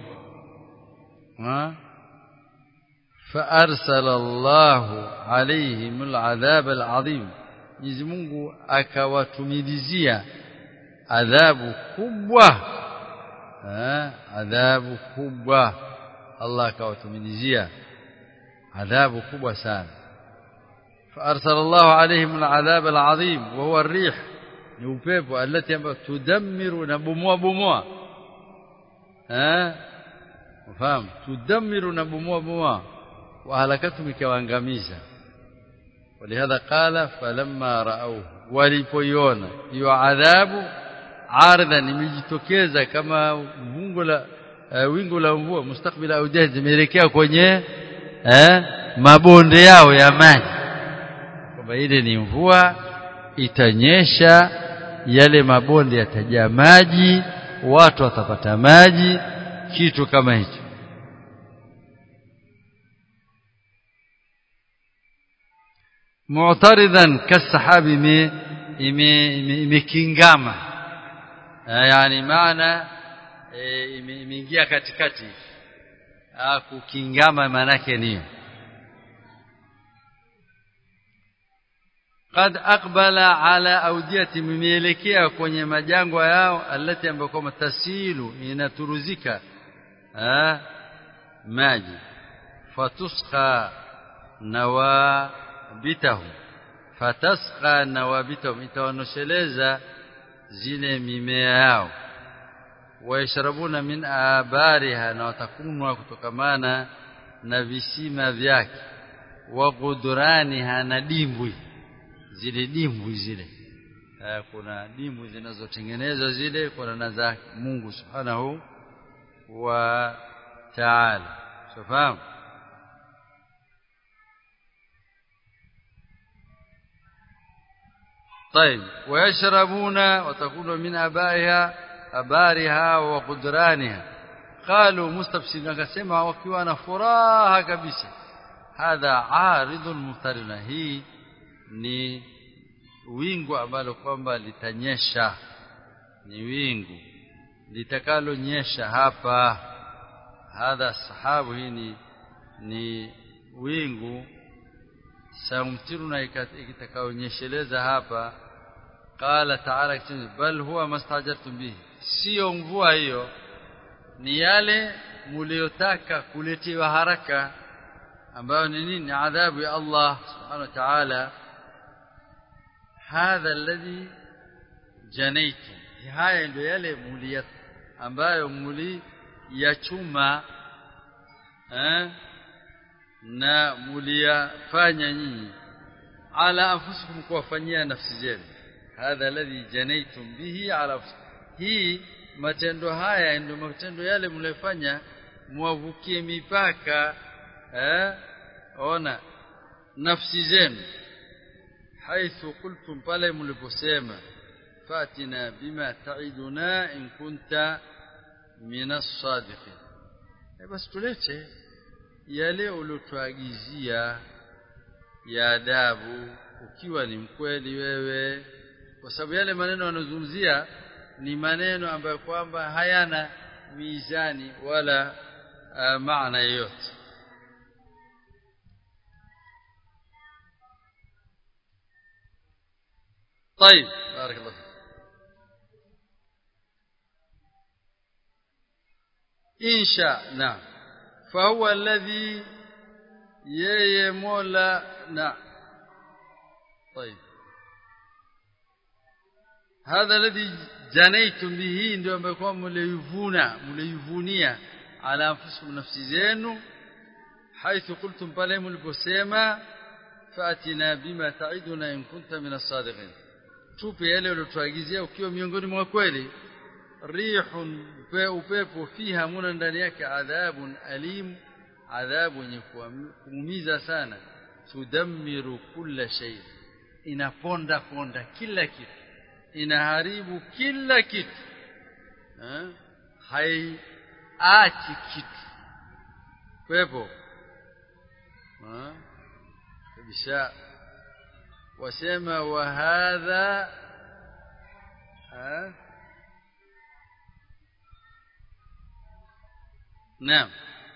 فارسل الله عليهم العذاب العظيم Mwenyezi Mungu akawatumilizia adhabu kubwa eh adhabu kubwa Allah akawatumilizia adhabu kubwa sana فارسل الله عليهم العذاب العظيم وهو الريح ni upepo alati ambayo tudammiru na bomoa bomoa eh ufahamu tudammiru na bomoa bomoa wa halakatu ikawaangamiza ولهذا قال فلما راوه walipoiona hiyo adhabu ardha imejitokeza kama mungu la uh, wingu la mvua mustakbila aujaz zimeelekea kwenye eh, mabonde yao ya maji kwamba ile ni mvua itanyesha yale mabonde yatajaa maji watu watapata maji kitu kama hicho mu'taridan kasahabi imekingama yani maana imeingia katikati kukingama maanake ni قد اقبل على اوديه مميلekea kwenye majangwa yao alati ambayo kama tasilu inaturuzika ah maji fatusqa nawabitahum fatasqa nawabitahum itawanosheleza zile mimea yao waishrabuna min abariha na watakunwa kutokamana na visima vyake wa guduraniha na dimbwi zile dimbwi zile kuna dimbwi zinazotengenezwa zile kwa na za Mungu subhanahu wa ta'ala safahamu طيب ويشربون وتكون من ابائها ابارها وقدرانها قالوا مستبشرين akasema wakiwa na furaha kabisa hadha aridun muftarina hii ni wingu ambalo kwamba litanyesha ni wingu litakalonyesha hapa hadha sahabu hii ni, ni wingu samtiruna ikitakaonyesheleza hapa qala ta'ala bal huwa mastajartum bihi sio mvua hiyo ni yale mliotaka kuletewa haraka ambayo ni nini adhabu ya Allah subhanahu wa ta'ala hadha alladhi janaitum haya ndio yale muli ambayo muli yachuma eh na muliyafanya nyinyi ala anfusikum kuwafanyia nafsi zenu hadha alladhi janaitum bihi ala hii matendo haya ndio matendo yale mlifanya muwavukie mipaka eh ona nafsi zenu haithu qultum pale mliposema fatina bima ta'iduna in kunta minas sadiqin basi tulete yale uliotuagizia ya adabu ukiwa ni mkweli wewe kwa sababu yale maneno yanozungumzia ni maneno ambayo kwamba hayana mizani wala uh, maana yoyote طيب بارك الله فيك إن شاء نعم فهو الذي yeye mola na طيب هذا الذي جنيتم به ndio ambayo kwa mliyuvuna mliyivunia ala anfusikum nafsi zenu haithu qultum pale mliposema fatina bima ta'iduna in kunta min as-sadiqin tupe yale ulotuagizia ukiwa miongoni mwa kweli rihun upepo fiha muna ndani yake adhabun alim adhabu yenye kuumiza sana tudammiru kulla shay inaponda ponda kila kitu inaharibu kila kitu eh haiachi kitu pepo kabisa wasema wa hadha نعم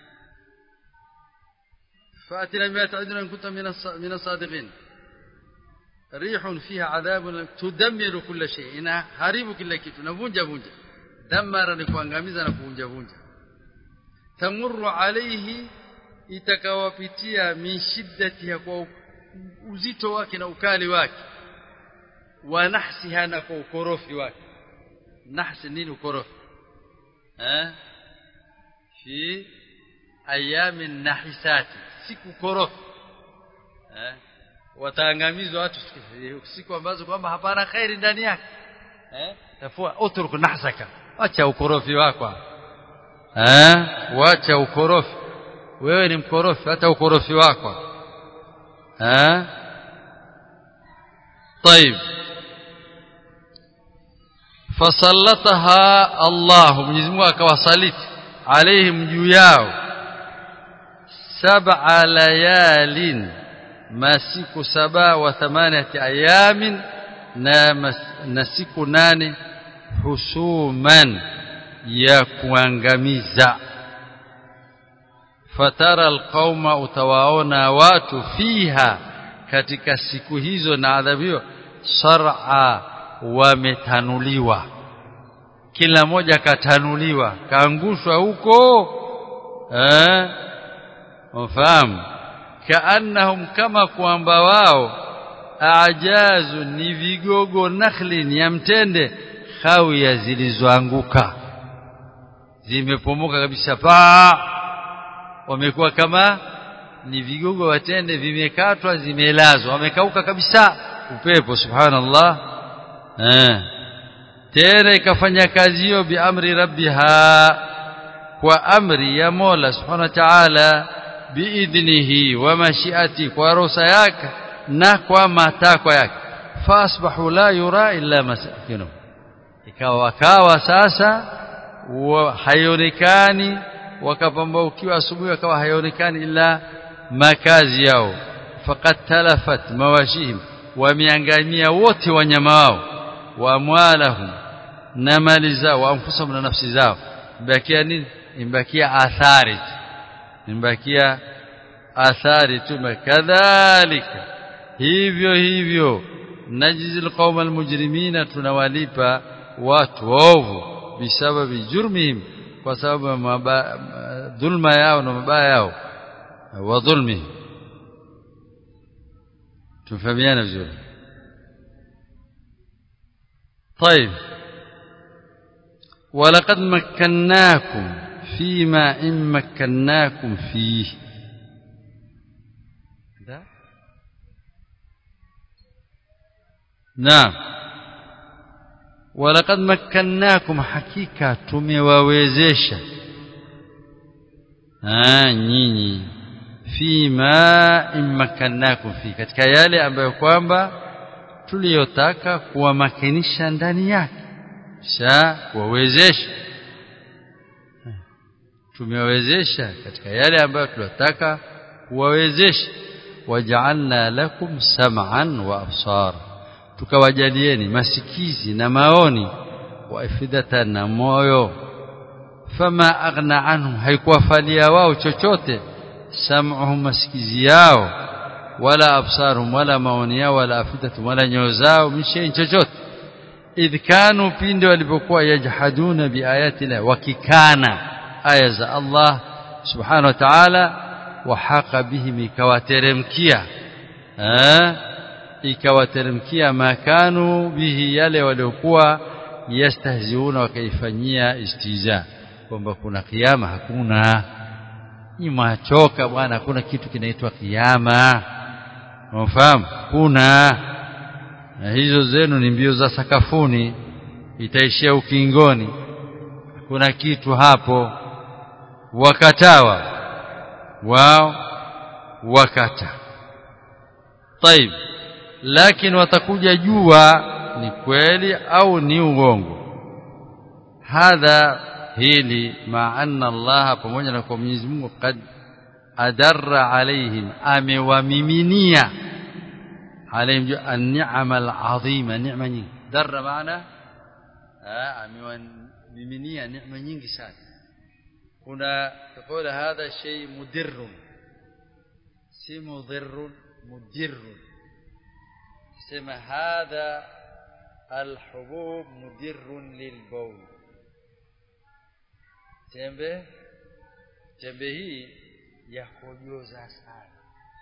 فأتنا بما تعدنا إن كنت من الصادقين ريح فيها عذاب تدمر كل شيء إنها هارب كل kitu navunja vunja damara ni kuangamiza na kuvunja vunja tamurru alayhi itakawapitia min shiddatiha kwa uzito wake na ukali wake wa nahsiha na kwa ukorofi wake nahsi nini ukorofi eh fi ayami nahisati siku korofi eh wataangamizwa watu siku ambazo kwamba hapana khairi ndani yake eh tafua utruk nahsaka acha ukorofi wako eh wacha ukorofi wewe ni mkorofi hata ukorofi wako eh طيب فسلطها الله Mwenyezi Mungu akawasaliti alaihim juu yao sab'a layalin masiku saba wa thamaniyati ayamin na, na siku nane husuman ya kuangamiza fatara alqauma utawaona watu fiha katika siku hizo na adhabu hiyo sar'a wametanuliwa kila mmoja katanuliwa kaangushwa huko eh ufahamu kaannahum kama kwamba wao ajazu ni vigogo nakhlin ya mtende khawia zilizoanguka zimepomoka kabisa pa wamekuwa kama ni vigogo watende vimekatwa zimelazwa wamekauka kabisa upepo subhanallah eh tena ikafanya kazi hiyo biamri rabbiha kwa amri ya Mola subhanahu wa ta'ala biidhnihi wa mashiati kwa ruhusa yake na kwa matakwa yake fasbahu la yura illa masakinu ikawa wakawa sasa haionekani wakapambaukiwa asubuhi wakawa haionekani ila makazi yao faqad talafat mawashihim wameangamia wote wanyama wao wa amwalahum na mali zao wa anfusahum na nafsi zao imbakia nini imbakia athari imbakia athari tu kadhalika hivyo hivyo najizil qauma almujrimina tunawalipa watu ovu bisababi jurmihim kwa sababu dhulma yao na mabaya yao wa dhulmihim tufahamiana vizuri طيب ولقد مكناكم فيما إن مكناكم فيه ده نعم ولقد مكناكم حقيقة tumewawezesha ah nyinyi fima immakannakum fi katika yale ambayo kwamba tuliyotaka kuwamakinisha ndani yake sha kuwawezesha tumewawezesha katika yale ambayo tuliyotaka kuwawezesha waja'alna lakum sam'an wa absar tukawajalieni masikizi na maoni wa ifidatan na moyo fama aghna anhum haikuwafalia wao chochote sam'uhum masikizi yao wala absarum wala maoni yao wala afidatum wala nyoyo zao mishain chochote idh kanu pinde walipokuwa yajhaduna biayati la wakikana aya za Allah subhanahu wa ta'ala wa haqa bihim ikawateremkia eh ikawateremkia makanu bihi yale waliokuwa yastahziuna wakaifanyia istiza kwamba kuna kiyama hakuna ni machoka bwana hakuna kitu kinaitwa kiyama unafahamu kuna na hizo zenu ni mbio za sakafuni itaishia ukingoni kuna kitu hapo wakatawa wao wakata طيب lakini watakuja jua ni kweli au ni uongo hadha hili ma anna Allah pamoja na kwa Mwenyezi Mungu kad adarra alaihim amewamiminia alaihim an-ni'ama al-azima ni'ma nyingi darra maana amewamiminia neema nyingi sana kuna tukula hadha shay mudirrun si mudirrun mudirrun sema hadha الحبوب مدر للبول tembe tembe hii ya kujoza sana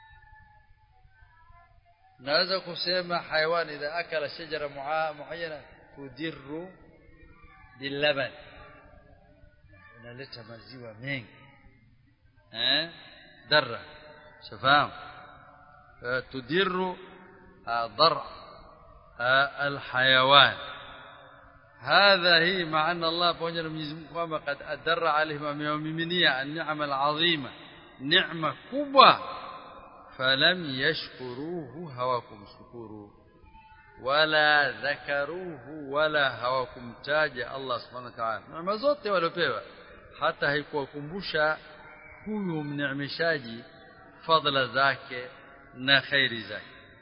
naweza kusema hayawani idha akala shajara muayyana tudirru bilaban inaleta maziwa mengi eh darra shafaam tudirru dar الحيوان هذا هي مع أن الله pamoja na Mwenyezi Mungu kwamba kad adarra alaihim amewamiminia an-ni'ma al-azima neema kubwa falam yashkuruhu hawakumshukuru wala dhakaruhu wala hawakumtaja Allah subhanahu wa ta'ala neema zote waliopewa hata haikuwakumbusha huyu mneemeshaji fadhila zake na khairi zake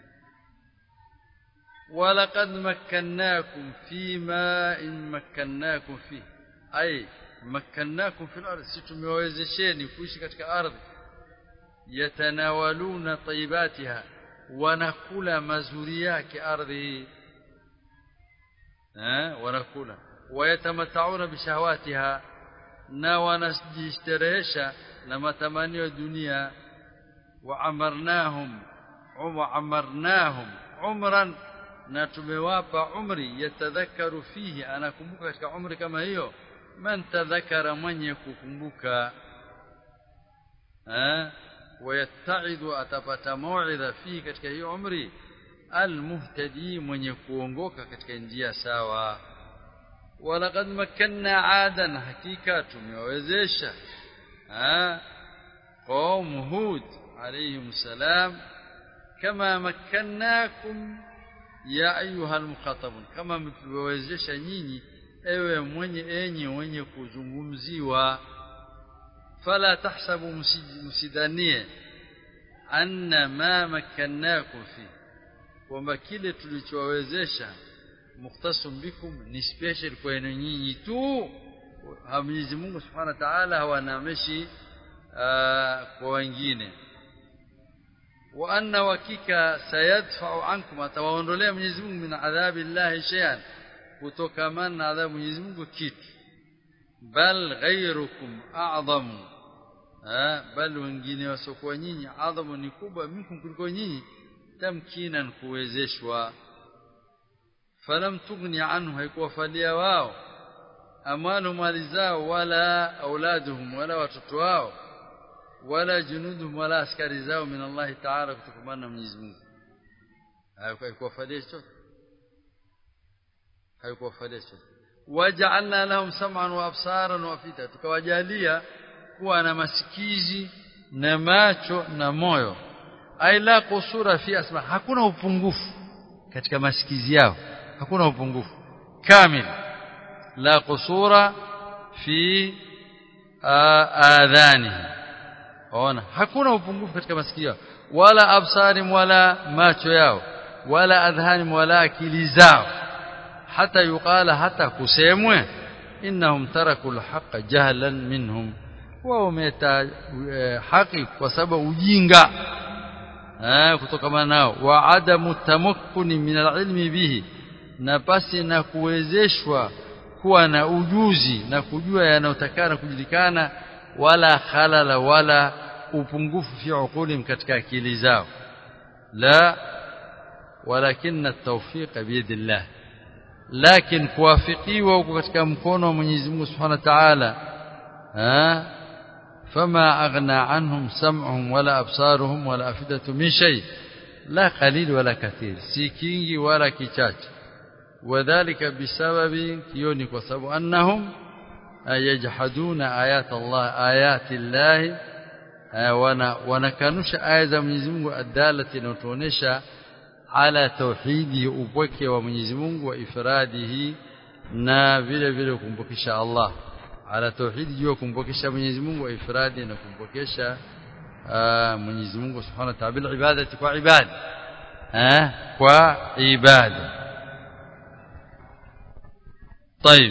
ولقد مكناكم فيما إن مكناكم فيه أي مكناكم في الأرض ستموزشين kuishi katika ardhi yatanawaluna tayyibatiha wanakula mazuri yake ardhi eh wanakula wayatamathauna bishahawatiha na wanajistarehesha na matamanio ya dunia wa amarnahum wa amarnahum umran na tumewapa umri yatadhakaru fihi anakumbuka katika umri kama hiyo man tadhakara mwenye kukumbuka eh wayattaidu atapata mauidha fihi katika hiyo umri almuhtadi mwenye kuongoka katika njia sawa walaqad makanna adan hakika tumewawezesha eh qaum hud alayhim salam kama makkannakum ya ayuha almukhatabun kama mtuwezesha nyinyi ewe mwenye enyi wenye kuzungumziwa fala tahsabu msidanie anna ma makkannakum fi kwamba kile tulichowawezesha mukhtasum bikum ni special kwenu nyinyi tu Mwenyezi Mungu Subhanahu wa Ta'ala hawanamishi kwa wengine wa anna wakika sayadfa'u ankum atawaondolea Mwenyezi Mungu min adhabi Allah shay'an kutokamana na adhabu Mwenyezi Mungu kitu bal ghayrukum a'zamu bal wengine wasokuwa nyinyi adhamu ni kubwa minkum kuliko nyinyi tamkinan kuwezeshwa falam tughni anhu haikuwafalia wao amalu mali zao wala auladuhum wala watoto wao wala junuduhum wala askari zao min Allah ta'ala kutokamana na Mwenyezi Mungu haikuwafalia chochote haikuwafalia chochote waja'alna lahum sam'an wa absaran wa afida tukawajalia kuwa na masikizi na macho na moyo ai la kusura fi asma hakuna upungufu katika masikizi yao hakuna upungufu kamil la kusura fi adhani ona hakuna upungufu katika masikio yao wala absari wala macho yao wala adhani wala akili zao hata yuqala hata kusemwe innahum taraku alhaqa jahlan minhum wao wameta haki kwa sababu ujinga eh kutokana nao wa adamu tamakkuni min alilmi bihi na pasi na kuwezeshwa kuwa na ujuzi na kujua yanayotakana kujulikana wala khalala wala upungufu fi uqulim katika akili zao la walakin at-tawfiq biyadillah lakin kuwafikiwa huko katika mkono wa Mwenyezi Mungu Subhanahu wa Ta'ala فما أغنى عنهم سمعهم ولا أبصارهم ولا أفئدة من شيء لا قليل ولا كثير سيكينجي ولا كيشاش وذلك بسبب كيوني وسبب أنهم yajhaduna ayat Allah ayati Allah wana wanakanusha aya za Mwenyezi Mungu adalati inayotuonesha ala tauhidi upweke wa Mwenyezi Mungu wa ifradihi na vile vile kumpokesha Allah ala tauhidi jua kumpokesha Mwenyezi Mungu wa ifradi na kumpokesha Mwenyezi Mungu Subhanahu wa Ta'ala bil ibadati kwa ibada eh kwa ibada طيب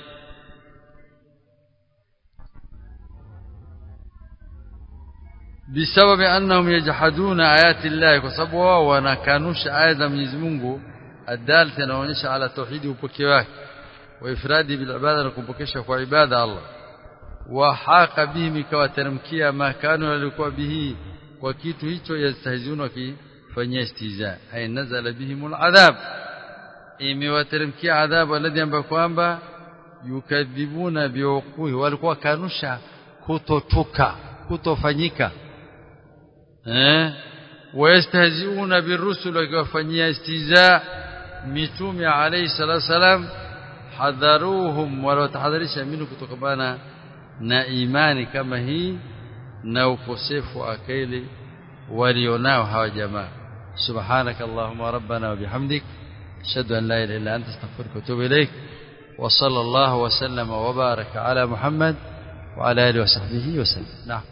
بسبب انهم يجحدون ايات الله بسبب ونكانوش ايات Mwenyezi Mungu الدالة inaonyesha ala tauhidi upokeo wake wa ifradi bil ibada na kumpokesha kwa ibada Allah wa haqa bihim ikawateremkia makano walikuwa bihi kwa kitu hicho yastahizuna kifanyia istiza ay nazala bihim adhab imewateremkia adhabu alladhi ambayo kwamba yukadhibuna biuquhi walikuwa kanusha kutotuka kutofanyika eh wayastahziuna birusul wakiwafanyia istiza mitume alayhi salatu wasalam hadharuhum walotahadharisha minu kutokana na imani kama hii na ukosefu wa akili walionao hawa jamaa subhanak allahumma rabbana wa bihamdik ashhadu an la ilaha illa anta astaghfiruka wa atubu ilaik wa sallallahu wa sallama wa baraka ala muhammad wa ala alihi wa sahbihi wa sallam na'am